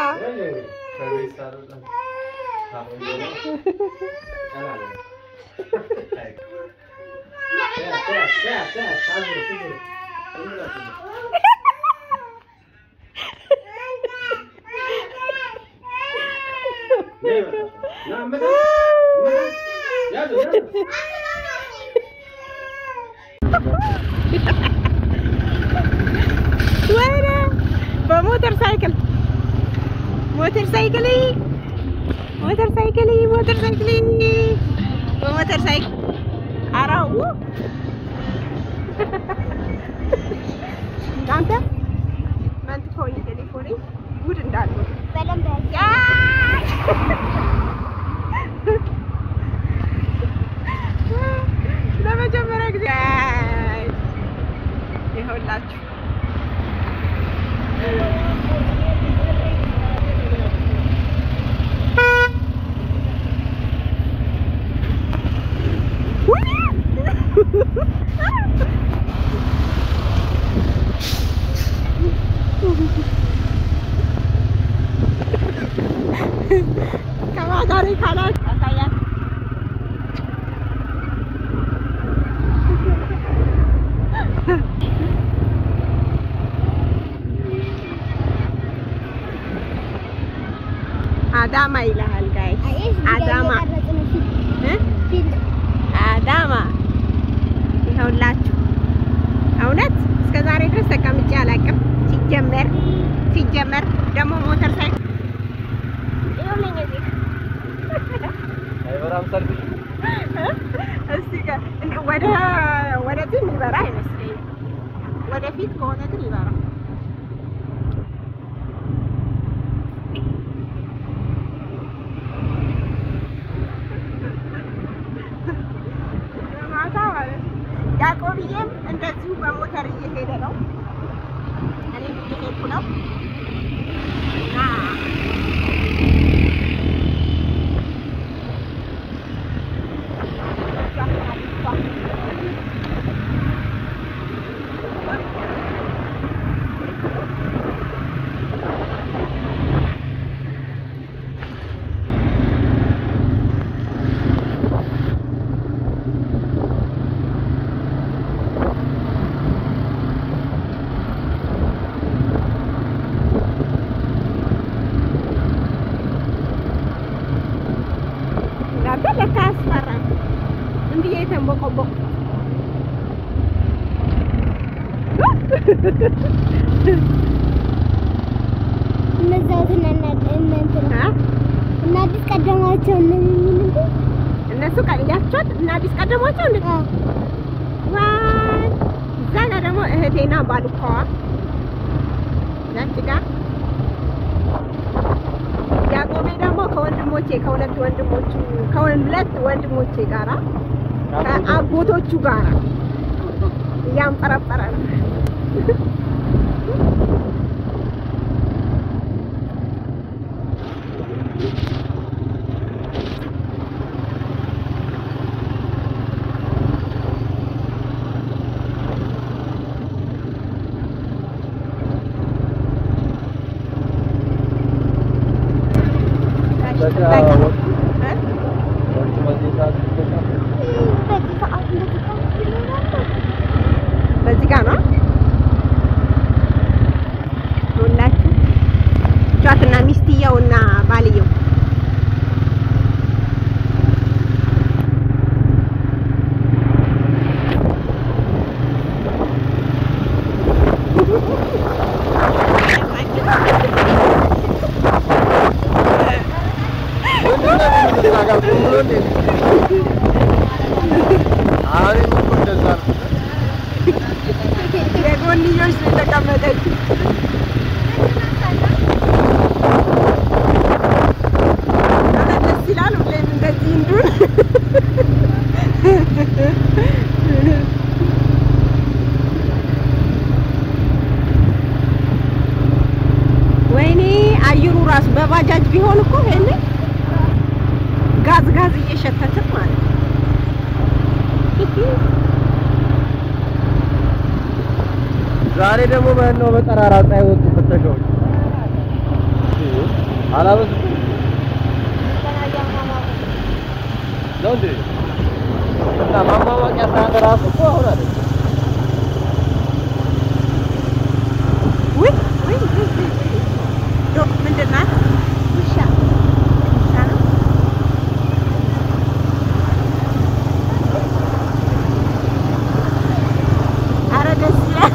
ወይኔ በሞተር ሳይክል ሞተር ሳይክል ሞተር ሳይክል ሞተር ሳይክል በሞተር ሳይክል አራው እናንተ መንትፎኝ ቴሌፎኔ ጉድ እንዳሉ በደንብ ለመጀመሪያ ጊዜ ይኸውላችሁ ከማጋሪ ካላት ያሳያል። አዳማ ይልሃል ጋይስ አዳማ እ አዳማ ይኸውላችሁ እውነት እስከ ዛሬ ድረስ ተቀምጬ አላውቅም። ሲጀመር ሲጀመር ደግሞ ሞተር ሳይክል እስቲ ጋር ወደ ወደዚህ የሚበራ አይመስለኝም። ወደፊት ከሆነ ግን ይበራል። ማታ ማለት ነው። ያዕቆብዬም እንደዚሁ በሞተር እየሄደ ነው። እኔም እየሄድኩ ነው እና እናንተ ለካ ያስፈራል። ዝም ብዬ የተንቦቆቦቅ እነዛትን እናንትን አ? እና አዲስ ቀደማቸው እነዚህ እነሱ ቀልያቸውን እና አዲስ ቀደሟቸው እንዴ? ዋይ እዛ ጋር ደግሞ እህቴና ባልኳዋ ነጭ ጋር ያዕቆቤ ደግሞ ከወንድሞቼ ከሁለት ወንድሞቹ ከሁለት ወንድሞቼ ጋራ ከአጎቶቹ ጋራ እያንጠረጠረ ነው። እ? በዚህ ሰዓት እንደዚህ ሰዓት ይኖራል። በዚህ ጋር ነው ሁላችሁ ጫትና ሚስትየውና ባልየው የጎንዮሽ ነው የተቀመጠችው። ኧረ ደስ ይላል። ሁሌም እንደዚህ እንዱን ወይኔ አየሩ ራሱ በባጃጅ ቢሆን እኮ ይሄኔ ጋዝ ጋዝ እየሸተትን ማለት ነው። ዛሬ ደግሞ ማን ነው በጠራራ ፀሐይ ወጡ ፍተሻዎች? አላበዙም ነው እንዴ? እና ማሟሟቂያ ሰዓት እራሱ እኮ አሁን አለ ውይ ውይ ውይ ውይ ውይ። ዶ ምንድን ናት? ውሻ ውሻ ነው። ኧረ ደስ ይላል።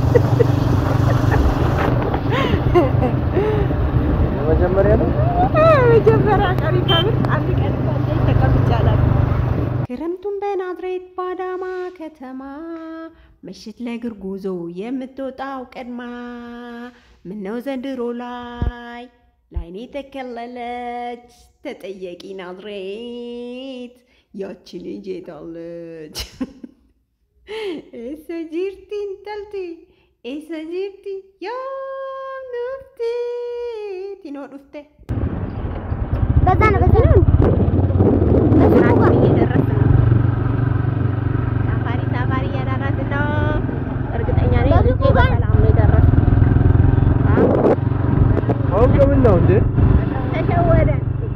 የመጀመሪያ ነው። መጀመሪያ ቀሪ ከምር አንድ ቀን እንኳን ተቀምጫለሁ። ክረምቱን በናዝሬት ባዳማ ከተማ ምሽት ለእግር ጉዞ የምትወጣው ቀድማ ምነው ዘንድሮ ላይ ላይኔ ተከለለች ተጠየቂ ናዝሬት ያቺ ልጅ የታለች? ኤሰ ጂርቲ እንተልቲ ኤሰ ጂርቲ ያም ዱፍቲ ቲኖ ዱፍቴ በዛ ነው በዛ ነው ስራችን እየደረስን ነው። ሳፋሪ ሳፋሪ እያደረግን ነው። እርግጠኛ ነኝ ልጄ በሰላም ነው የደረስን። አሁን ከምን ነው እንዴ? ተሸወደ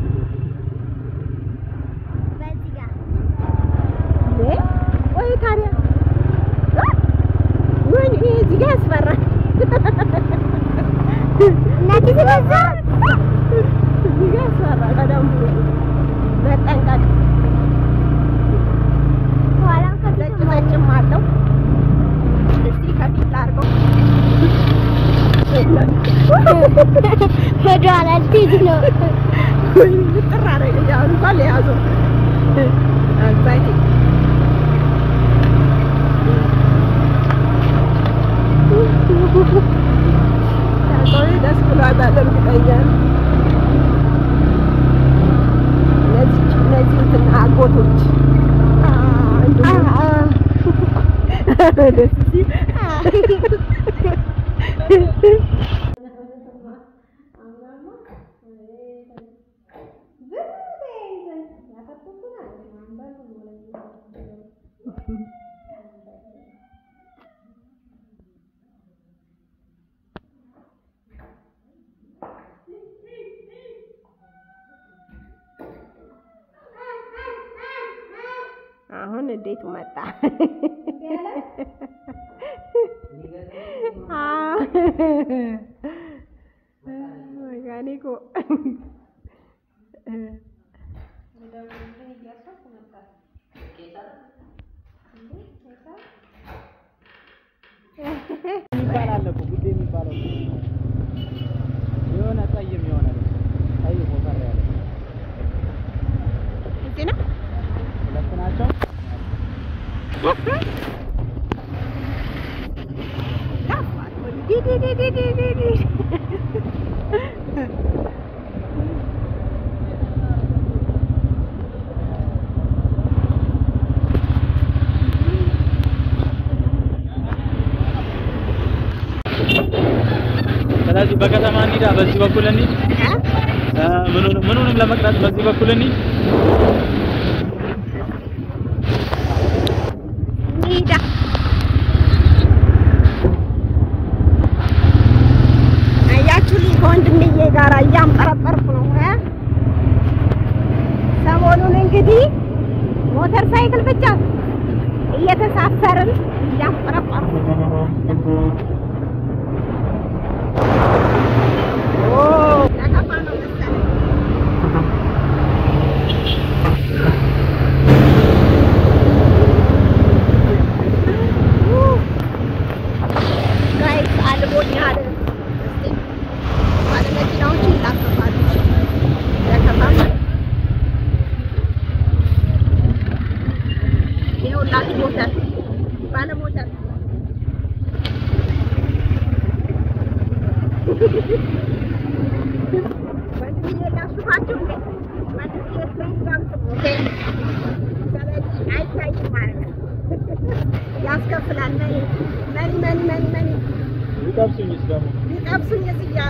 በዚህ ጋር እንዴ? ቆይ ታዲያ ወይኔ እዚህ ጋር ያስፈራል። እናቴ በዛ እዚህ ጋር ያስፈራል በደንብ መጠንቀቅ። ኋላም ከፊት ዘጭ ዘጭም አለው። እስቲ ከፊት ላድርገው። ወደኋላ ልትሄጂ ነው። ጥር አደረገኝ። አሁን እንኳን ለያዘው አባቴ ያቆይ ደስ ብሏታል። እርግጠኛ ነኝ። እነዚህ እነዚህ እንትን አጎቶች አ፣ እንዲሁ ደስ ሲል አሁን እንዴቱ መጣ። አዎ። መካኒኩ የሚባል አለ እኮ ጉዴ የሚባለው የሆነ ጠይም የሆነ ጠይም ወፈር ያለ እዚህ ነው። ሁለት ናቸው። ዲ ዲ ዲ ዲ ዲ ዲ ዲ ስለዚህ በከተማ እንሂዳ፣ በዚህ በኩል እንሂድ። እ፣ ምኑንም ምኑንም ለመቅረጽ በዚህ በኩል እንሂድ። ኒዳ አያችሁልኝ ከወንድምዬ ጋር እያምጠረጠርኩ ነው እ ሰሞኑን እንግዲህ ሞተር ሳይክል ብቻ እየተሳፈርን እያምጠረጠርኩ ኦ ያጠፋ ነው መሰለኝ ጋይስ አልቦኛል። እስቲ ባለመኪናዎቹ ይላከፋሉ። ያከፋል። ይኸውላችሁ ሞተር ባለሞተር ወንድምዬ ላስፋችሁ እንዴ? ወንድምዬ ፕሬዚዳንት ነው። ኦኬ። ስለዚህ አይታይም ማለት ነው። ያስከፍላል። መኒ መኒ መኒ መኒ መኒ ሊጠብሱኝስ ደግሞ ሊጠብሱኝስ እያለ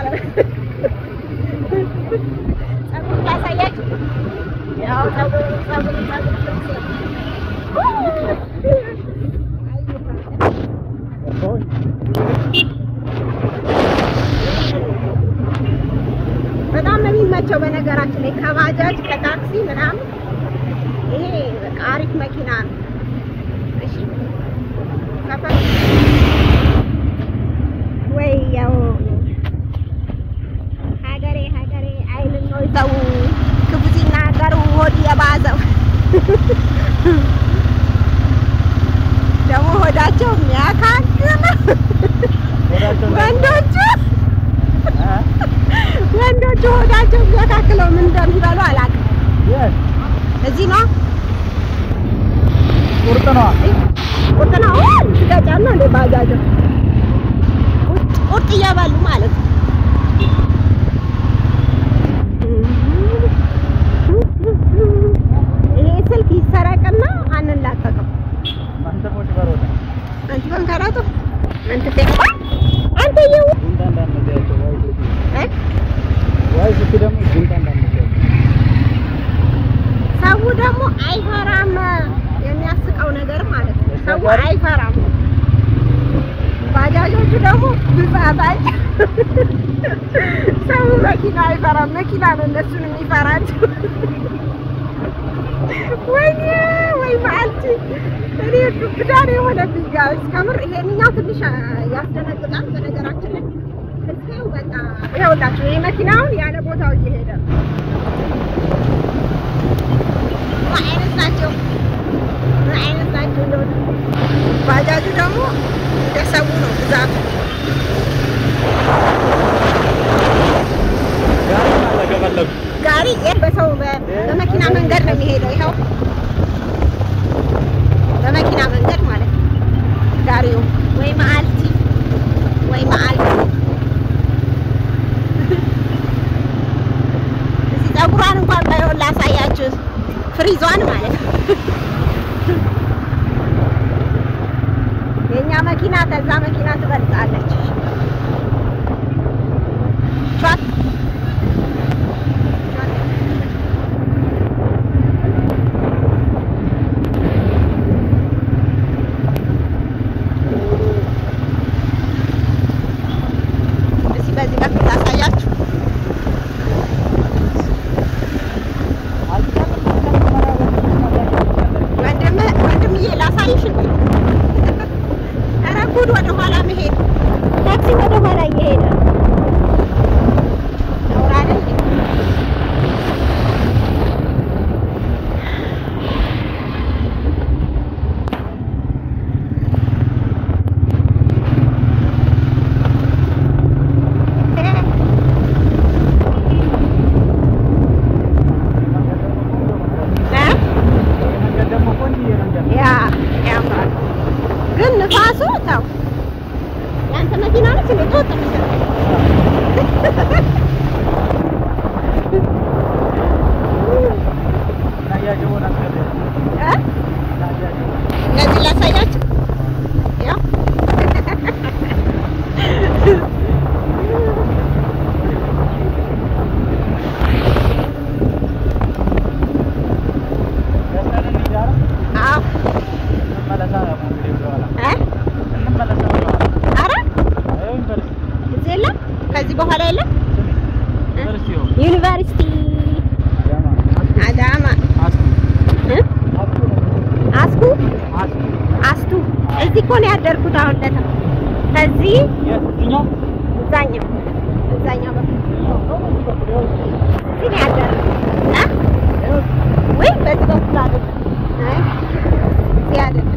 ጸጉር ላሳያችሁ። ያው ጸጉር ጸጉር ጸጉር ልብስ ነው። በጣም ነው የሚመቸው በነገራችን ላይ ከባጃጅ ከታክሲ ምናምን ይሄ በቃ አሪፍ መኪና ነው። እሺ ሰፈር ወይ ያው ሀገሬ ሀገሬ አይልን ነው ሰው ክፉ ሲናገሩ ሆድ የባዘው ደግሞ ሆዳቸው የሚያካክል ወንዶቹ ወንዶቹ ሆዳቸው የሚያካክለው ምን እንደሚበሉ አላውቅም። እዚህ ነው ቁርጥ ነው። ቁርጥ ነው ገጫና እንደ ባጃጅ ቁርጥ ቁርጥ እየበሉ ማለት ነው። ይሄ ስልክ ይሰረቅና አንላቀቅም። አንተ በንከራቱ አንተ ተባ አንተ የው እ ሰው ደግሞ አይፈራም። የሚያስቀው ነገር ማለት ነው። ሰው አይፈራም። ባጃጆቹ ደግሞ ብዛታች ሰው መኪና አይፈራም። መኪና ነው እነሱን የሚፈራቸው። ወይኔ ወይ ማልቲ እኔ ዱብዳ ነው የሆነብኝ ጋይስ። ከምር ይሄንኛው ትንሽ ያስደነግጣል። በነገራችን ላይ እስኪው በቃ ይኸውላችሁ ይሄ መኪናውን ያለ ቦታው እየሄደ ነው። ምን አይነት ናቸው? ምን አይነት ናቸው? እንደሆነ ባጃጁ ደግሞ እንደሰው ነው ብዛቱ። ጋሪ በሰው በ- በመኪና መንገድ ነው የሚሄደው። ይኸው በመኪና መንገድ ማለት ነው ጋሪው። ወይ መአልቲ ወይ መአልቲ። እዚህ ፀጉሯን እንኳን ባይሆን ላሳያችሁ፣ ፍሪዟን ማለት ነው። የእኛ መኪና ከዛ መኪና ትበልጣለች። ሿት እስኪ በዚህ በኩል ላሳያችሁ። ወንድም ወንድምዬ ላሳይሽ እንዴ? ኧረ ጉድ! ወደ ኋላ መሄድ ታክሲ ወደ ኋላ እየሄደ ነው። ነውር አይደል እንዴ? እ? ያ ያምራል፣ ግን ንፋሱ ተው። ያንተ መኪና ነች እንዴ? ተወጥ እነዚህ ላሳያችሁ። ያው አዎ እ? ኧረ እዚህ የለም፣ ከዚህ በኋላ የለም። ዩኒቨርሲቲ አዳማ እ? አስኩ አስቱ እዚህ እኮ ነው ያደርኩት። አሁን ለታ ከዚህ እዛኛው እዛኛው በኩል እዚህ ነው ያደርኩት እ? ወይ በዚህ በኩል አይደለም። አይ እዚህ አይደለም።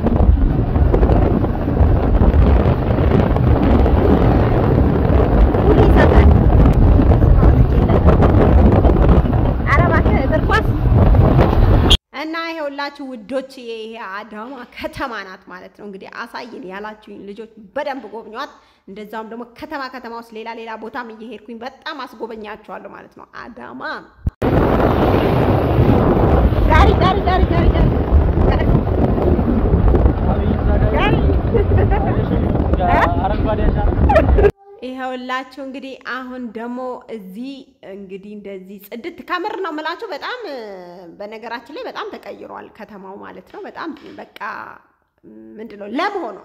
ሁሌ ሰፈር ኧረ እባክህ እግር ኳስ እና ይሄውላችሁ ውዶች ይሄ አዳማ ከተማ ናት ማለት ነው። እንግዲህ አሳይን ያላችሁኝ ልጆች በደንብ ጎብኟት። እንደዛውም ደግሞ ከተማ ከተማ ውስጥ ሌላ ሌላ ቦታም እየሄድኩኝ በጣም አስጎበኛችኋለሁ ማለት ነው። አዳማ ጋሪ ጋሪ ጋሪ ጋሪ ጋሪ ጋሪ ይኸውላችሁ እንግዲህ አሁን ደግሞ እዚህ እንግዲህ እንደዚህ ጽድት ከምር ነው የምላችሁ። በጣም እ፣ በነገራችን ላይ በጣም ተቀይሯል ከተማው ማለት ነው። በጣም በቃ ምንድን ነው ለም ሆኗል።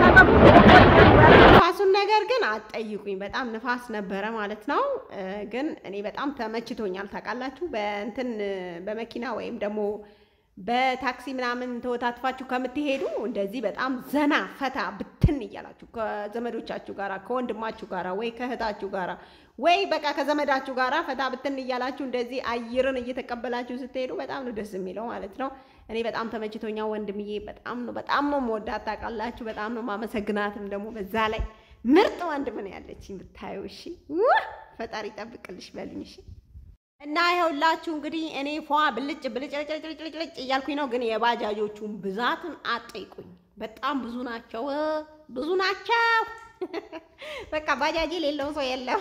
ንፋሱን ነገር ግን አትጠይቁኝ። በጣም ንፋስ ነበረ ማለት ነው። እ፣ ግን እኔ በጣም ተመችቶኛል። ታውቃላችሁ በእንትን በመኪና ወይም ደግሞ በታክሲ ምናምን ተወታትፋችሁ ከምትሄዱ እንደዚህ በጣም ዘና ፈታ ብትን እያላችሁ ከዘመዶቻችሁ ጋራ ከወንድማችሁ ጋራ ወይ ከእህታችሁ ጋራ ወይ በቃ ከዘመዳችሁ ጋራ ፈታ ብትን እያላችሁ እንደዚህ አየርን እየተቀበላችሁ ስትሄዱ በጣም ነው ደስ የሚለው ማለት ነው። እኔ በጣም ተመችቶኛ ወንድምዬ፣ በጣም ነው በጣም ነው መወዳት ታውቃላችሁ። በጣም ነው ማመሰግናትም ደግሞ በዛ ላይ ምርጥ ወንድም ነው ያለችኝ ብታዩ። እሺ ውህ! ፈጣሪ ይጠብቅልሽ በሉኝ። እሺ እና ይኸውላችሁ እንግዲህ እኔ ፏ ብልጭ ብልጭ ልጭ ልጭ ልጭ ልጭ እያልኩኝ ነው። ግን የባጃጆቹን ብዛትን አጠይቁኝ። በጣም ብዙ ናቸው፣ ብዙ ናቸው። በቃ ባጃጅ የሌለው ሰው የለም።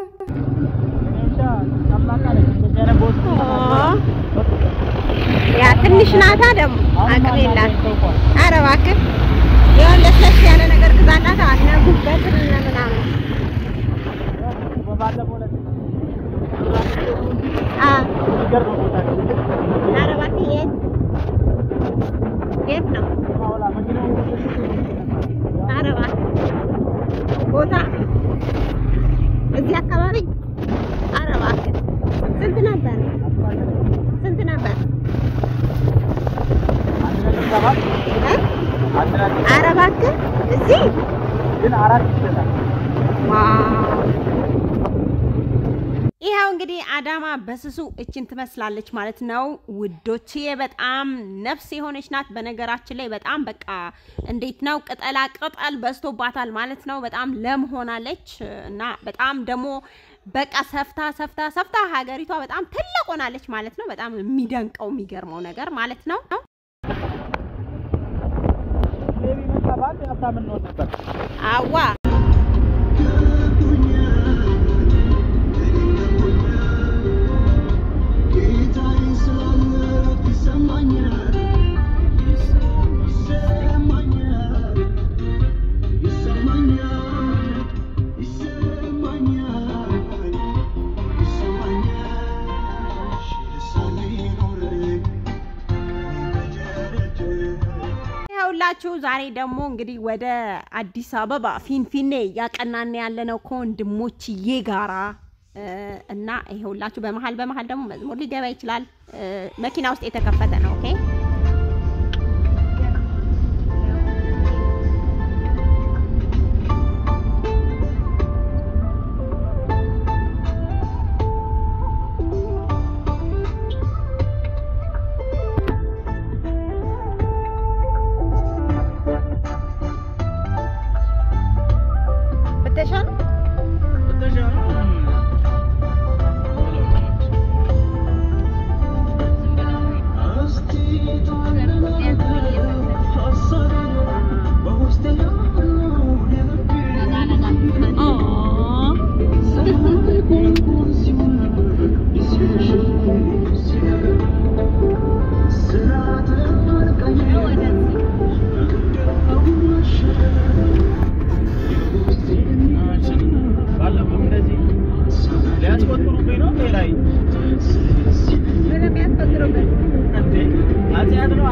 ያ ትንሽ ናታ ደግሞ አቅም የላት። ኧረ እባክህ የሆነ ለስለስ ያለ ነገር ግዛላት። አነጉበትን ምናምን አ ኧረ እባክህ የት የት ነው? ኧረ እባክህ ቦታ እዚህ አካባቢ ኧረ እባክህ ስንት ነበር? ስንት ነበር? እ? ኧረ እባክህ እዚህ ይኸው እንግዲህ አዳማ በስሱ እችን ትመስላለች ማለት ነው ውዶችዬ። በጣም ነፍስ የሆነች ናት። በነገራችን ላይ በጣም በቃ እንዴት ነው ቅጠላ ቅጠል በዝቶባታል ማለት ነው። በጣም ለም ሆናለች እና በጣም ደግሞ በቃ ሰፍታ ሰፍታ ሰፍታ ሀገሪቷ በጣም ትልቅ ሆናለች ማለት ነው። በጣም የሚደንቀው የሚገርመው ነገር ማለት ነው። አዋ ይኸውላችሁ ዛሬ ደግሞ እንግዲህ ወደ አዲስ አበባ ፊንፊኔ እያቀናን ያለነው ከወንድሞችዬ ጋራ እ፣ እና ይኸውላችሁ በመሀል በመሀል ደግሞ መዝሙር ሊገባ ይችላል። እ፣ መኪና ውስጥ የተከፈተ ነው። ኦኬ ፍተሻ ነው። ባለፈው እንደዚህ ሊያስቆጥሩብኝ ነው እንዴ ላይ ምንም ያስፈጥሩበት እንዴ አጽያት ነዋ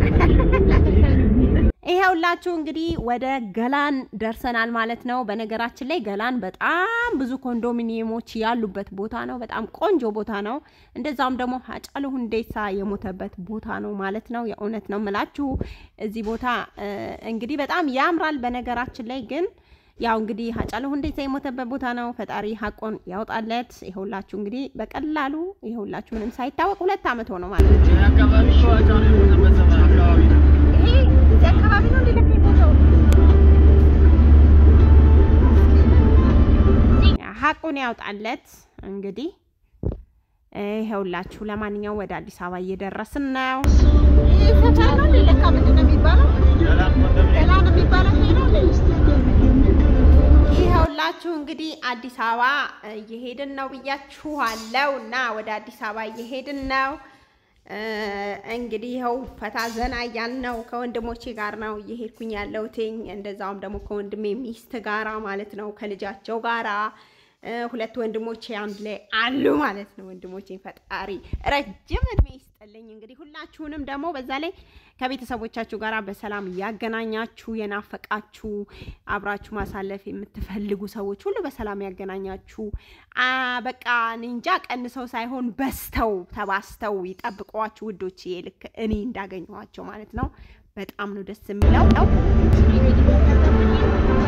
ይኸውላችሁ እንግዲህ ወደ ገላን ደርሰናል ማለት ነው። በነገራችን ላይ ገላን በጣም ብዙ ኮንዶሚኒየሞች ያሉበት ቦታ ነው። በጣም ቆንጆ ቦታ ነው። እንደዛውም ደግሞ ሃጫሉ ሁንዴሳ የሞተበት ቦታ ነው ማለት ነው። የእውነት ነው የምላችሁ እዚህ ቦታ እ፣ እንግዲህ በጣም ያምራል። በነገራችን ላይ ግን ያው እንግዲህ ሃጫሉ ሁንዴሳ የሞተበት ቦታ ነው። ፈጣሪ ሀቆን ያውጣለት። ይኸውላችሁ እንግዲህ በቀላሉ ይኸውላችሁ ምንም ሳይታወቅ ሁለት ዓመት ሆነው ማለት ነው። ይህ አካባቢ እኮ አጫሉ የሞተበት ዘመን አካባቢ ነው ይሄ እዚህ አካባቢ ነው እንደ ለካ ቦታው ሀቁን ያውጣለት። እንግዲህ ይኸውላችሁ ለማንኛውም ወደ አዲስ አበባ እየደረስን ነው። ይሄ ሰፈር ነው እንደ ለካ ምንድን ነው የሚባለው? ገላን ኮንዶሚኒየም ገላ ነው የሚባለው ይሄ ነው እንደ ይኸውላችሁ እንግዲህ አዲስ አበባ እየሄድን ነው ብያችኋለሁ እና ወደ አዲስ አበባ እየሄድን ነው። እ፣ እንግዲህ ይኸው ፈታ ዘና እያልን ነው። ከወንድሞቼ ጋር ነው እየሄድኩኝ ያለሁትኝ እንደዛውም ደግሞ ከወንድሜ ሚስት ጋራ ማለት ነው ከልጃቸው ጋራ ሁለት ወንድሞቼ አንድ ላይ አሉ ማለት ነው። ወንድሞቼን ፈጣሪ ረጅም እድሜ ይስጥልኝ። እንግዲህ ሁላችሁንም ደግሞ በዛ ላይ ከቤተሰቦቻችሁ ጋር በሰላም ያገናኛችሁ፣ የናፈቃችሁ አብራችሁ ማሳለፍ የምትፈልጉ ሰዎች ሁሉ በሰላም ያገናኛችሁ። አ በቃ እኔ እንጃ ቀንሰው ሳይሆን በስተው ተባስተው ይጠብቋችሁ ውዶች፣ ልክ እኔ እንዳገኘኋቸው ማለት ነው። በጣም ነው ደስ የሚለው ነው።